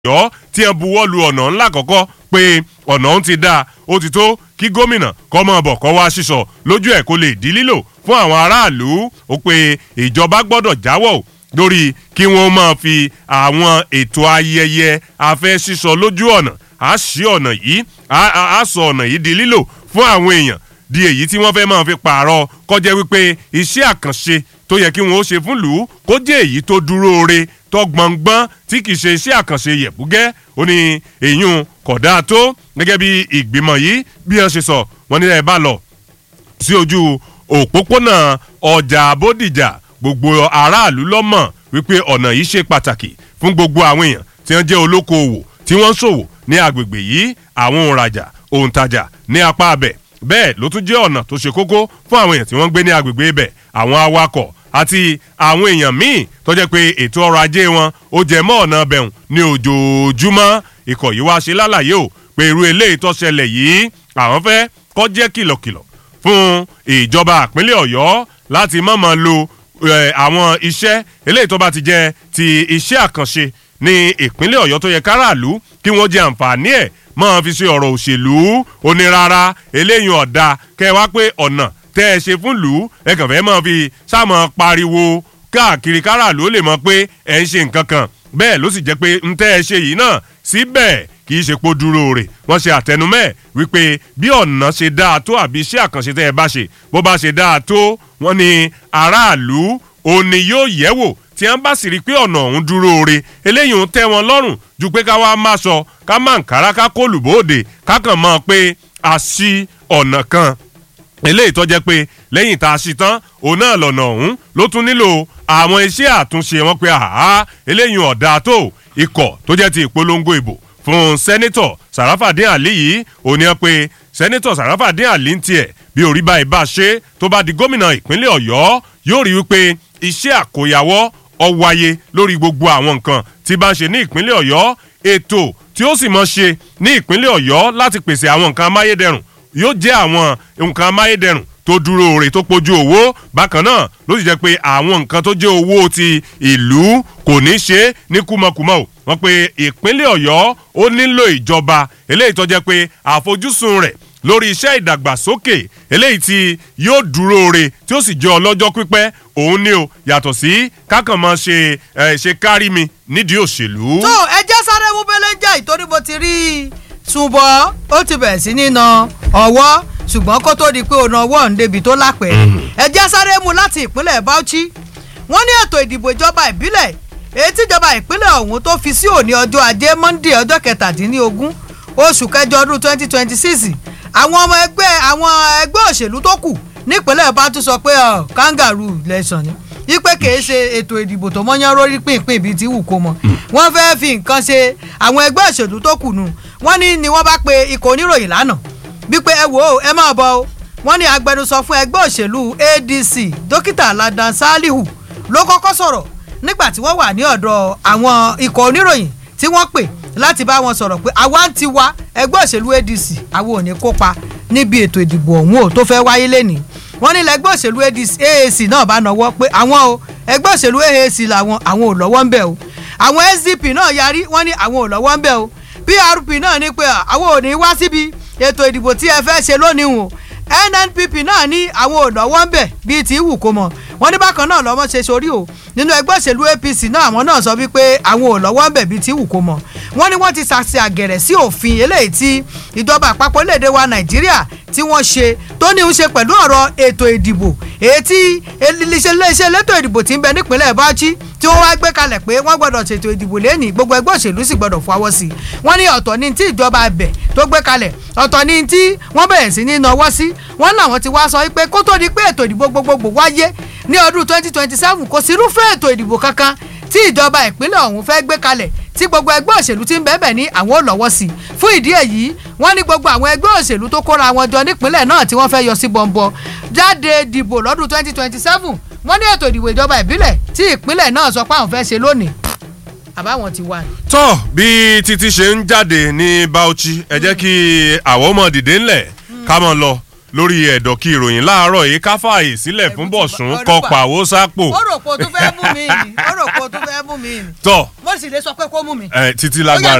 ọ̀yọ́ tí ẹ buwọ́ lu ọ̀nà ńlá kọ̀ọ̀kọ́ pé ọ̀nà ọ̀hún ti dáa ó ti tó kí gómìnà kọ́ mọ́ bọ̀ kọ́ wá sísọ lójú ẹ̀ kó lè di lílò fún àwọn aráàlú ó pé ìjọba gbọ́dọ̀ jáwọ́ lórí kí wọ́n máa fi àwọn ètò ayẹyẹ afẹ́ sísọ lójú ọ̀nà á sí ọ̀nà yìí á sọ ọ̀nà yìí di lílò fún àwọn èèyàn di èyí tí wọ́n fẹ́ máa fi pààrọ̀ kọjá wípé iṣẹ́ àkànṣe tó yẹ kí wọ́n ó ṣe fún lù ú kó jẹ́ èyí tó dúró re tó gbọ̀ngbọ́n tí kì í ṣe iṣẹ́ àkànṣe yẹ̀bùgẹ́ ó ní èyún kódà tó gẹ́gẹ́ bí ìgbìmọ̀ yìí bí wọ́n ṣe sọ wọ́n ní ẹ bá lọ sí ojú òpópónà ọjà bódìjà gbogbo aráàlú lọ́mọ̀ wípé ọ̀nà yìí ṣe pàtàkì fún gbogbo àwọn èèyàn tí wọ́n jẹ́ olókoòwò tí wọ́n ń ṣòwò ní agbègbè yìí àwọn òǹrajà òǹtajà ní apá abẹ̀ bẹ́ẹ̀ ló tún jẹ́ ọ̀nà tó ṣe kókó fún àwọn èèyàn tí wọ́n ń gbé ní agbègbè ibẹ̀ àwọn awakọ̀ àti àwọn èèyàn míì tó jẹ́ pé ètò ọrọ̀ ajé wọn ó jẹ mọ́ ọ̀nà bẹ̀rùn ní ojoojúmọ́ ikọ̀ yìí wá ṣe lálàyé o pé irú eléyìí tó ṣẹlẹ̀ yìí àwọn fẹ́ kó jẹ́ kìlọ̀kìlọ̀ fún ìjọba ìpínlẹ̀ ọ̀yọ́ láti mọ̀mọ́ lo àwọn iṣẹ́ eléyìí tó bá ti jẹ́ ti iṣẹ́ àkànṣe ní ìpínlẹ̀ ọ̀yọ́ tó yẹ káràlú kí wọ́n jẹ àǹfààní ẹ̀ máa fi ṣe ọ̀rọ̀ òṣèlú onírara eléyìí ọ̀dà kẹwàá pé ọ̀nà tẹ́ ẹ ṣe fún lù ú ẹ kàn fẹ́ máa fi sáàmọ̀ pariwo káàkiri káràlú ó lè mọ̀ pé ẹ ń ṣe nǹkan kan bẹ́ẹ̀ ló sì jẹ́ pé ń tẹ́ ẹ ṣe yìí náà síbẹ̀ kì í ṣe pé dúró rè wọ́n ṣe àtẹnumẹ́ wípé bí ọ̀nà ṣe dáa tó àbí iṣẹ́ àkànṣe tẹ́ ẹ bá ṣe bó bá ṣe dáa tó wọ́n ní aráàlú òní yóò yẹ̀ wò tí wọ́n bá sì rí i pé ọ̀nà ọ̀hún dúró re eléyìí ń tẹ́ wọn lọ́rùn ju pé ká wá má sọ ká má nkàrà ká kó lùbóde ká kàn mọ́ pé a ṣí ọ̀nà kan eléyìí tó jẹ́ pé lẹ́yìn tá a ṣí tán òun náà lọ́nà ọ̀hún ló tún nílò àwọn iṣẹ́ àtúnṣe wọn pé àhá eléyìí ọ̀dà tó ikọ̀ tó jẹ́ ti ìpolongo ìbò fún sẹ́nitọ̀ sàràfàdín àlí yìí òun ni wọ́n pe sẹ́nitọ̀ sàràfàdín àlí ń tiẹ̀ bí orí báyìí bá ṣe tó bá di gómìnà ìpínlẹ̀ ọ̀yọ́ yóò rí wípé iṣẹ́ àkóyawọ́ ọ wáyé lórí gbogbo àwọn nǹkan tí bá ń ṣe ní ìpínlẹ̀ ọ̀yọ́ ètò tí ó sì mọ̀ ṣe ní ìpínlẹ̀ ọ̀yọ́ láti pèsè àwọn nǹkan amáyédẹrùn yóò jẹ́ àwọn nǹkan amáyédẹrùn tó dúró rè tó pojú owó bákan náà ló sì jẹ́ pé àwọn nǹkan tó jẹ́ owó ti ìlú kò ní ṣe ní kúmọkùmọ o wọ́n pe ìpínlẹ̀ ọ̀yọ́ ó nílò ìjọba eléyìí tó jẹ́ pé àfojúsùn rẹ̀ lórí iṣẹ́ ìdàgbàsókè eléyìí tí yóò dúró re tí ó sì jẹ́ ọlọ́jọ́ pípẹ́ òun ni o yàtọ̀ sí kákan máa ṣe ṣe kárí mi nídìí òṣèlú. tó ẹ jẹ́ sáré mú bẹ́lẹ́ jẹ́ ìtorí mo ti rí i ṣùgbọ́n ó ti bẹ̀rẹ̀ sí ní na ọwọ́ ṣùgbọ́n kó tó di pé òun ọwọ́ ń débi tó lápẹ̀ ẹ jẹ́ sáré mú láti ìpínlẹ̀ Bauchi wọ́n ní ètò ìdìbò ìjọba ìbílẹ̀ èyí tíjọba ìpínlẹ̀ ọ̀hún tó fi sí òní ọjọ́ ajé Monday ọjọ́ kẹtàdínlógún oṣù kẹjọ ọdún twenty twenty six àwọn ọmọ ẹgbẹ́ àwọn ẹgbẹ́ òṣèlú tó kù nípínlẹ̀ Bauchi sọ pé kangaroo lẹ́sàn ni wípé kìí ṣe ètò ìdìbò tó mọ́yán rórí pínpín bíi ti wù kó mọ wọ́n fẹ́ẹ́ fi nǹkan ṣe àwọn ẹgbẹ́ òṣèlú tó kù nù wọ́n ní ni wọ́n bá pe ikọ̀ oníròyìn lánàá wípé ẹ wò ó ẹ máa bọ̀ o wọ́n ní agbẹnusọ fún ẹgbẹ́ òṣèlú ADC dókítà Ladan Salihu ló kọ́kọ́ sọ̀rọ̀ nígbà tí wọ́n wà ní ọ̀dọ̀ àwọn ikọ̀ oníròyìn tí wọ́n pè láti bá wọn sọ̀rọ̀ pé àwa ń ti wá ẹgbẹ́ òṣèlú ADC àwọn ò ní kópa níbi ètò ìdìbò ọ̀hún ò tó fẹ́ wáyé lẹ́nìí wọ́n ní lẹ́gbẹ́ òṣèlú AAC náà bá nọwọ́ pé àwọn o ẹgbẹ́ òṣèlú AAC làwọn àwọn ò lọ́wọ́ ń bẹ̀ o àwọn SDP náà yarí wọ́n ní àwọn ò lọ́wọ́ ń bẹ̀ o PRP náà ní pé àwọn ò ní wá síbi ètò ìdìbò tí ẹ fẹ́ ṣe lónìí o NNPP náà ní àwọn ò lọ́wọ́ ń bẹ̀ bíi ti wù kó mọ̀ wọ́n ní bákan náà lọ́mọ ṣe sórí o nínú ẹgbẹ́ òṣèlú APC náà àwọn náà sọ wípé àwọn ò lọ́wọ́ ń bẹ̀ bíi ti wù kó mọ̀ wọ́n ní wọ́n ti ṣàṣì àgẹ̀rẹ̀ sí òfin eléyìí tí ìjọba àpapọ̀ léde wa Nàìjíríà tí wọ́n ṣe tó ní í ṣe pẹ̀lú ọ̀rọ̀ ètò ìdìbò èyí tí iléeṣẹ́ elétò ìdìbò ti ń bẹ nípínlẹ̀ Bauchi tí wọ́n wá gbé kalẹ̀ pé wọ́n gbọ́dọ̀ ṣètò ìdìbò lẹ́nìí gbogbo ẹgbẹ́ òṣèlú sì gbọ́dọ̀ fọwọ́ sí i wọ́n ní ọ̀tọ̀ ní tí ìjọba abẹ tó gbé kalẹ̀ ọ̀tọ̀ ní tí wọ́n bẹ̀rẹ̀ sí ní nawọ́ sí wọ́n làwọn ti wá sọ pé kó tó di pé ètò ìdìbò gbogbogbò wáyé ní ọdún 2027 kò sí irúfẹ́ ètò ìdìbò kankan tí ìjọba ìpínlẹ̀ ọ̀hún fẹ́ gbé kalẹ̀ tí gbogbo ẹgbẹ́ òṣèlú ti ń bẹ̀bẹ̀ ní àwọn ò lọ́wọ́ sí i fún ìdí èyí wọ́n ní gbogbo àwọn ẹgbẹ́ òṣèlú tó kóra wọn jọ nípínlẹ̀ náà tí wọ́n fẹ́ yọ sí bọ̀m̀bọ̀ jáde dìbò lọ́dún 2027 wọ́n ní ètò ìdìbò ìjọba ìbílẹ̀ tí ìpínlẹ̀ náà sọ pé àwọn fẹ́ ṣe lónìí àbáwọn ti wà. tọ́ bí títí ṣe ń jáde ní Bauchi ẹ jẹ́ kí àwọn ọmọ dìde ńlẹ̀ ká mọ̀ lọ lórí ẹ̀dọ̀ kí ìròyìn láàárọ̀ yìí ká fààyè sílẹ̀ fún bọ̀sùn kọ pàwó sápò. ó rò pé o tún fẹ́ mú mi ni ó rò pé o tún fẹ́ mú mi ni. tọ́ mo sì lè sọ pé kó mú mi. ẹ títí lágbára